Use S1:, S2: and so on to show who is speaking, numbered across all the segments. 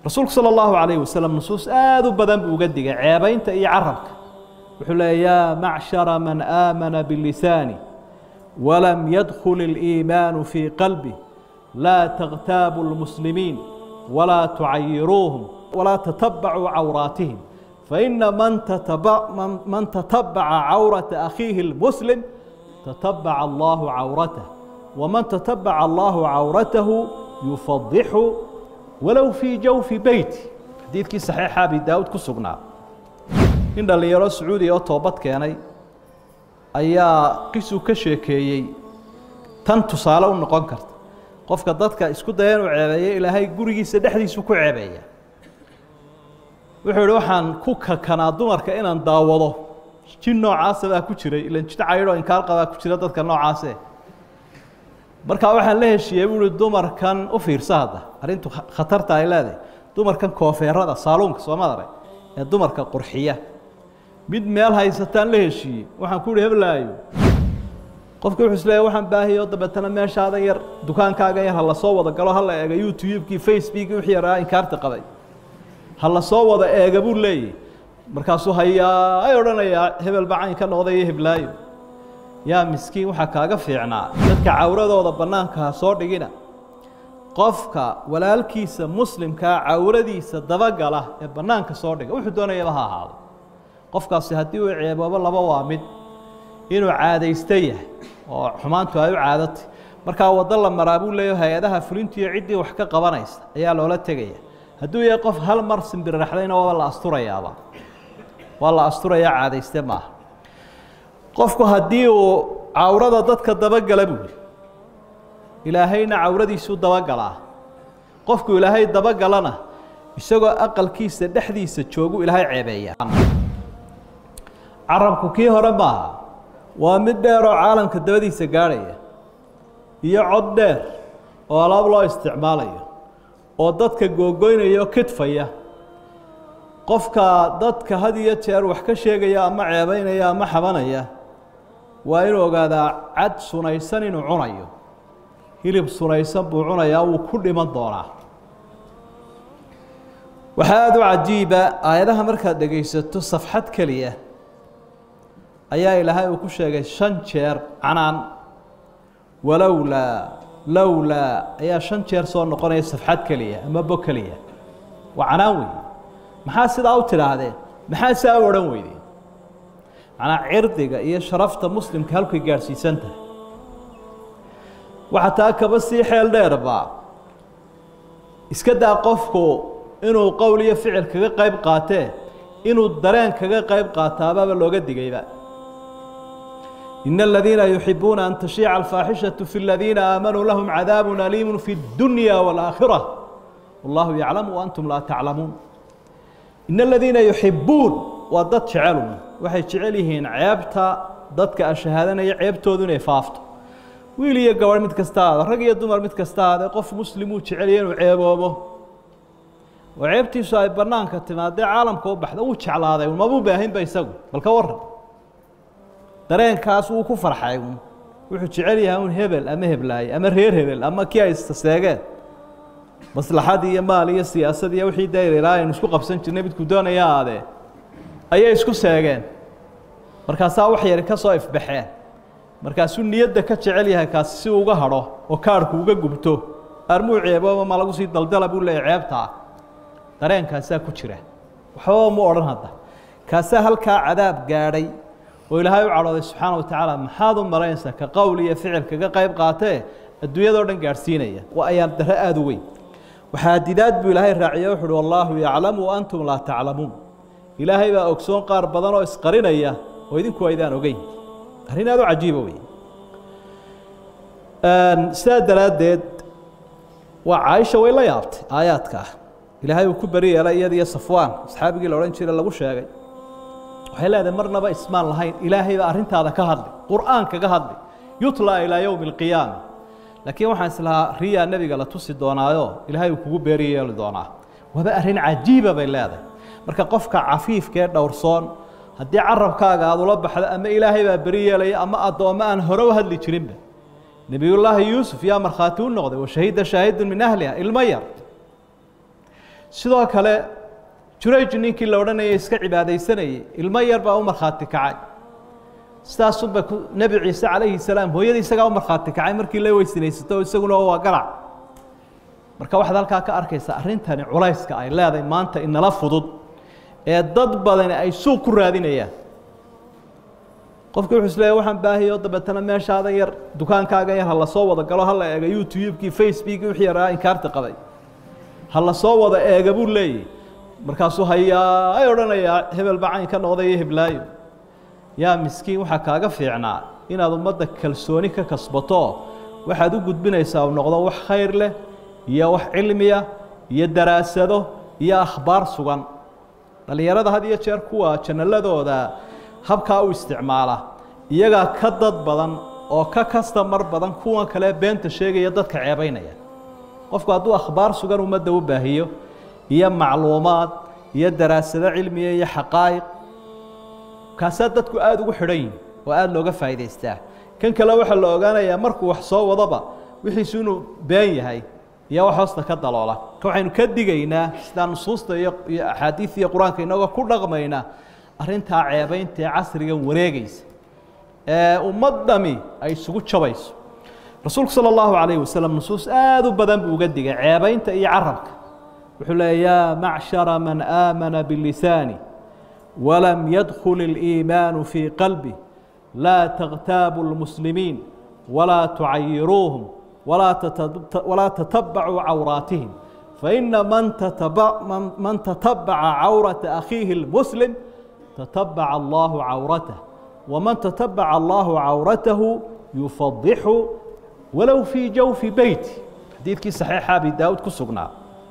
S1: rasuulku sala allahu calayhi wasalam nusuus aada u badan buu uga digay ceebaynta iyo carabka wuxuu leeya yaa macshara man aamana bilisaani walam yadkhul iliimaanu fii qalbi laa takhtaabu lmuslimiin walaa tucayiruuhum walaa tatabacuu cawraatihim faina man man tatabaca cawrata akhiihi lmuslim tatabaca allahu cawratah waman tatabaca allahu cawratahu yufadixu walow fii jawfi beyti xadiidkii saxiixa abi daawud ku sugnaa nin dhallinyaro sacuudiya oo toobad keenay ayaa qisuu ka sheekeeyey tan tusaale u noqon karta qofka dadka isku daya inuu ceebeeyo ilaahay gurigiisa dhexdiisu ku ceebeeya wuxuu yihi waxaan ku kakanaa dumarka inaan daawado jin noocaasa baa ku jiray ilan jin caydhoo inkaar qabaa ku jira dadka noocaase markaa waxaan la heshiiyey buu uhi dumarkan u fiirsa hadda arrintu khatarta ay leedahay dumarkan koofeerada saaluunka soomadare ee dumarka qurxiya mid meel haysataan la heshiiyey waxaan ku uhi heblaayo qofki wuxuu is leeyahy waxaan baahiyo dabeetana meeshaada yar dukaankaaga yar ha la soo wada galo ha la eego youtube-kii facebookii wixii yaraa inkaarta qabay ha la soo wada eega buu leeyahy markaasuu hayaa ay odhanayaa hebel bacayn ka noqday iyo heblaayo yaa miskiin waxaa kaaga fiicnaa dadka cawradooda bannaanka ha soo dhigina qofka walaalkiisa muslimkaa cawradiisa dabagala ee bannaanka soo dhiga wuxuu doonayaba ha ahaado qofkaasi haddii uu ceeboobo laba waa mid inuu caadaysta yahay oo xumaantu ay u caadatay markaa waddo la maraa buu leeyahy hay-adaha fulintiiyo ciddii wax ka qabanaysa ayaa loola tegaya hadduu yahay qof hal mar simbiriraxdayna waaba la asturayaaba waa la asturayaa caadayste maaha qofku haddii uu cawrada dadka dabagala buu yihi ilaahayna cawradiisuu dabagalaa qofku ilaahay dabagalana isagoo aqalkiisa dhexdiisa joogu ilaahay ceebeeya carabku kii hore maaha waa mid dheer oo caalamka dabadiisa gaadhaya iyo cod dheer oo alaab loo isticmaalayo oo dadka googoynaya oo kidfaya qofka dadka had iyo jeer wax ka sheegaya ama ceebeynaya ama xabanaya waa inuu ogaadaa cad sunaysan inuu cunayo hilib sunaysan buu cunayaa wuu ku dhiman doonaa waxaa aada u cajiiba aayadaha markaad dhegaysato safxad keliya ayaa ilaahay uu ku sheegay shan jeer canaan walowlaa lowlaa ayaa shan jeer soo noqonaya safxad keliya ama bo keliya waa canaan weeye maxaa sidaa u tidhaahdeen maxaa saa u odhan weydeen macnaa cirdiga iyo sharafta muslimka halkay gaadhsiisan tahay waxaa taa kaba sii xeel dheerba iska daa qofku inuu qowl iyo ficil kaga qayb qaatee inuu dareen kaga qayb qaataabaaba looga digayba إن الذين يحبون أن تشيع الفاحشة في الذين آمنوا لهم عذاب أليم في الدنيا والآخرة والله يعلم وأنتم لا تعلمون إن الذين يحبون وضد شعلهم waxay jecel yihiin ceebta dadka ashahaadanaya ceebtoodu inay faafto wiil iyo gabadh mid kasta aada rag iyo dumar mid kasta aade qof muslimuu jecelya inuu ceeboobo oo ceebtiisu ay banaanka timaadee caalamka u baxda uu jeclaaday mabuu baahinba isagu bal ka waran dareenkaas wuu ku farxay un wuxuu jecel yahay un hebel ama heblaaye ama reer hebel ama kii ay istaseegeen maslaxad iyo maal iyo siyaasad iyo wixii dayrilaa aynu isku qabsan jirnay midkuu doonaya aadee ayay isku seegeen markaasaa wax yari ka soo ifbaxeen markaasuu niyadda ka jecel yahay kaasi si uga hadho oo kaarhku uga gubto armuu ceebooba ma lagu sii daldala buu leeyahy ceebtaa dareenkaasaa ku jira waxbaba mu odhan hadda kaasaa halkaa cadaab gaadhay oo ilaahay u cadhooday subxaana wa tacaala maxaad u malaynaysaa ka qowl iyo ficil kaga qayb qaatee adduunyadao dhan gaadhsiinaya waa ayaan dare aada u weyn waxaa didaad buu ilaahay raaciye wuxu uhi wallaahu yaclamu wa antum laa taclamuun ilaahay baa ogsoon qaar badan oo isqarinaya oo idinku aydaan ogeyn arrin aada u cajiiba wey sidaa daraaddeed waa caaisha way la yaabtay aayaadka ah ilaahay uu ku beri yeelay iyada iyo safwaan asxaabigii la odhan jiray lagu sheegay waxay leedahay marnaba ismaan lahayn ilaahay baa arrintaada ka hadli qur'aan kaga hadli yutlaa ilaa yowmi alqiyaama laakiin waxaan islahaa riyaa nebiga la tusi doonaayo ilaahay uu kugu beeri yeeli doonaa waaba arrin cajiiba bay leedahay marka qofka cafiifka ee dhowrsoon haddii carabkaaga aada ula baxdo ama ilaahay baa beri yeelaya ama addoommo aan hore u hadli jirinba nebiyullaahi yuusuf yaa markhaati u noqday washahida shaahidun min ahliha ilmo yar sidoo kale jurayj ninkii la odhanayay iska cibaadaysanayay ilmo yar baa u markhaati kacay sidaasunba nebi ciise calayhi salaam hooyadii isagaa u markhaati kacay markii la weysinaysato isaguna waa garac marka waxaad halkaa ka arkaysaa arrintani culayska ay leedahay maanta inala fudud ee dad badani ay suuq ku raadinayaan qofki wuxuu isleeyahy waxaan baahiyo dabeetana meeshaada yar dukaankaaga yar ha la soo wada galo ha la eega youtube-kii facebookii wixii yaraa inkaarta qabay ha la soo wada eega buu leeyahy markaasuu hayaa ay odhanayaa hebel baa cayn ka noqday iyo heblaayo yaa miskiin waxaa kaaga fiicnaa inaad ummadda kalsooni ka kasbato waxaad u gudbinaysaa u noqdo wax khayr leh iyo wax cilmiya iyo daraasado iyo akhbaar sugan dhallinyarada had iyo jeer kuwa janaladooda habkaa u isticmaala iyagaa ka dad badan oo ka kastamar badan kuwan kale beenta sheegaya dadka ceebaynaya qofku hadduu akhbaar sugan ummadda u baahiyo iyo macluumaad iyo daraasado cilmiya iyo xaqaa'iq kaasaa dadku aada ugu xidhan yihin oo aada looga faa'idaystaa kan kale waxaa la ogaanayaa markuu wax soo wadoba wixiisu inuu been yahay iyo wax hoosta ka daloola ka waxaynu ka digaynaa sidaa nusuusta iyo iyo axaadiid iyo qur-aanka inagoo ku dhaqmaynaa arrintaa ceebaynta ee casrigan wareegaysa ee ummad dhami ay isugu jabayso rasuulku sala allahu calayhi wasalam nusuus aada u badan buu uga digay ceebaynta iyo carabka wuxuu leeya yaa macshara man aamana bilisaani walam yadkhul اliimaanu fii qalbi laa takhtaabu lmuslimiin walaa tucayiruuhum walaa tatabacuu cawraatihim faina man tatabaca cawrata akhiihi اlmuslim tatabaca allahu cawratah waman tatabaca allahu cawratahu yufadixu walow fii jawfi beyti xadiidkii saxiixa abi daawuud ku sugnaa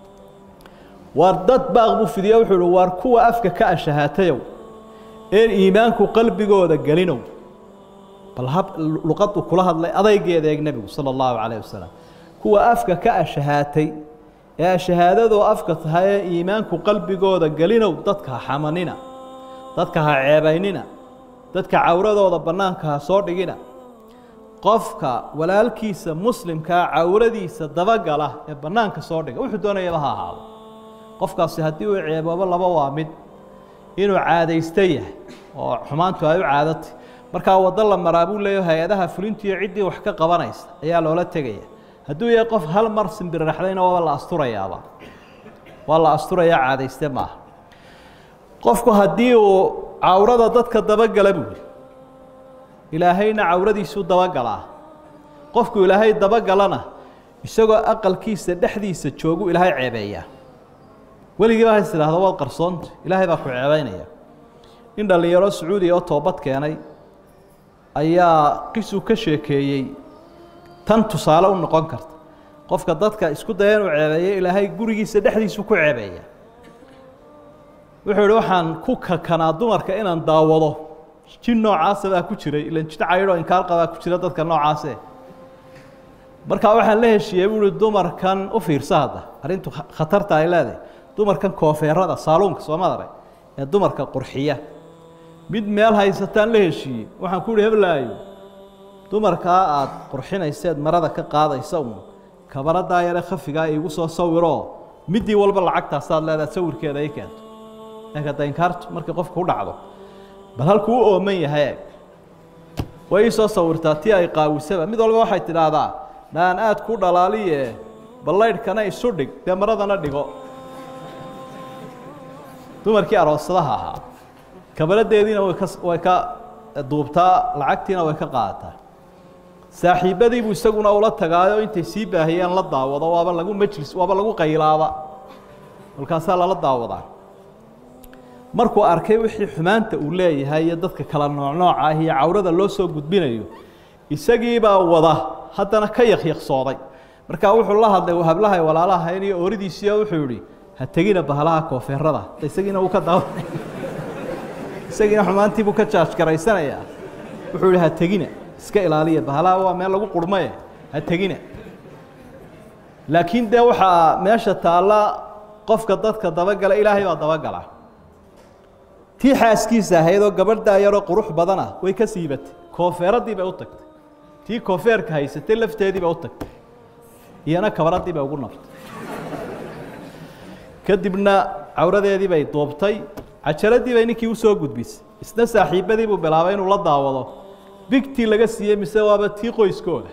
S1: waar dad baaq buu fidiyo wuxuu uhi waar kuwa afka ka ashahaatayow een iimaanku qalbigooda gelinow bal hab luqadu kula hadlay adaygeeda eeg nebigu sala allahu calayh wasalam kuwa afka ka ashahaatay ee ashahaadadoo afka tahay ee iimaanku qalbigooda gelinow dadka ha xamanina dadka ha ceebaynina dadka cawradooda bannaanka ha soo dhigina qofka walaalkiisa muslimkaa cawradiisa dabagala ee bannaanka soo dhiga wuxuu doonayaba ha ahaado qofkaasi haddii uu ceeboobo laba waa mid inuu caadaysta yahay oo xumaantu ay u caadatay markaa waddo la maraa buu leeya hay-adaha fulintiiyo ciddii wax ka qabanaysa ayaa loola tegaya hadduu yahay qof hal mar simbiriraxdayna waaba la asturayaaba waa la asturayaa caadayste maaha qofku haddii uu cawrada dadka dabagala buu yihi ilaahayna cawradiisuu dabagalaa qofku ilaahay dabagalana isagoo aqalkiisa dhexdiisa joogu ilaahay ceebeeyaa weligiiba has idhaahdo waad qarsoonta ilaahay baa ku ceebeynaya in dhallinyaro sacuudiya oo toobad keenay ayaa qisuu ka sheekeeyey tan tusaale u noqon karta qofka dadka isku daya inuu ceebeeyo ilaahay gurigiisa dhexdiisu ku ceebeeya wuxuu ihi waxaan ku kakanaa dumarka inaan daawado jin noocaasa baa ku jiray ilan jin caydhoo inkaarqa baa ku jira dadka noocaase markaa waxaan la heshiiyey buu uhi dumarkan u fiirsa hadda arrintu khatarta ay leedahay dumarkan koofeerada saaluunka soo madare ee dumarka qurxiya mid meel haysataan la heshiiyey waxaan ku uhi heblaayo dumarkaa aada qurxinayseed marada ka qaadaysa un kabaradaa yare khafigaa iigu soo sawiroo midii walba lacagtaasaad leedaha sawirkeeda ay keento eekada inkaartu markay qofka u dhacdo bal halkuu u ooman yahay eeg way ii soo sawirtaa tii ay qaawisaba mid walba waxay tidhaahdaa naan aad ku dhalaaliye ballaydhkana isu dhig dee maradana dhigo dumarkii aroosadaha ahaa kabaladeediina way ka way ka duubtaa lacagtiina way ka qaadataa saaxiibadiibuu isaguna ula tagaayo intay sii baahiyeen la daawado waaba lagu majlis waaba lagu qaylaaba kolkaasaa lala daawadaa markuu arkay wixii xumaanta uu leeyahay iyo dadka kala noocnooca ah iyo cawrada loo soo gudbinayo isagiibaa wada haddana ka yakyaqsooday markaa wuxuu la hadlay hablahay walaalahayn iyo ooridiisiiyo wuxuu yihi ha tegina bahalaha koofeerada isagiina uu ka daawa isagiina xumaantiibuu ka jaaj garaysanayaa wuxuu yihi ha tegina iska ilaaliya bahalaha waa meel lagu qurmaye ha tegina laakiin dee waxaa meesha taalla qofka dadka dabagala ilaahay baa dabagala tii xaaskiisa ahayd oo gabadhaa yaroo qurux badana way ka siibatay koofeeradii bay u tagtay tii koofeerka haysatay lafteedii bay u tagtay iyana kabaradii bay ugu naftay kadibna cawradeedii bay duubtay cajaladii bay ninkii usoo gudbisay isna saaxiibadii buu bilaabay inuu la daawado bigtii laga siiyey mise waaba tii qoyskooda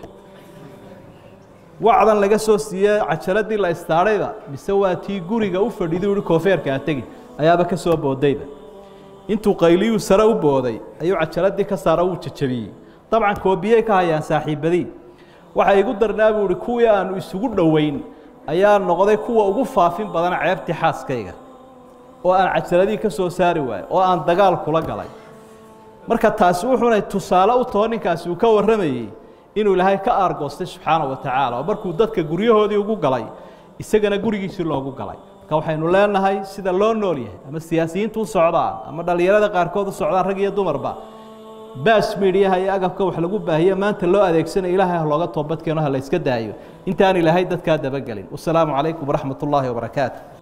S1: wacdan laga soo siiyey cajaladii la istaadhayba mise waa tii guriga u fadhiday uhi koofeerka a tegi ayaaba ka soo boodayba intuu qayliyuu sare u booday ayuu cajaladii ka saara wuu jajabiyey dabcan koobiyey ka hayaan saaxiibadii waxa igu darnaa buu ihi kuwii aanu isugu dhoweyn ayaa noqday kuwa ugu faafin badan ceebtii xaaskayga oo aan cajaladii ka soo saari waayo oo aan dagaal kula galay marka taasi wuxuunay tusaale u taho ninkaasi uu ka warramayey inuu ilaahay ka aargoostay subxaana wa tacaala oo markuu dadka guryahoodii ugu galay isagana gurigiisii loogu galay marka waxaynu leenahay sida loo nool yahay ama siyaasiyiintu u socdaan ama dhallinyarada qaarkood u socdaan rag iyo dumarba baas miidhiyaha iyo agabka wax lagu baahiye maanta loo adeegsanayo ilaahay ha looga toobadkeeno ha la yska daayo intaan ilaahay dadkaa dabagelin wasalaamu calaykum waraxmat ullaahi wabarakaatu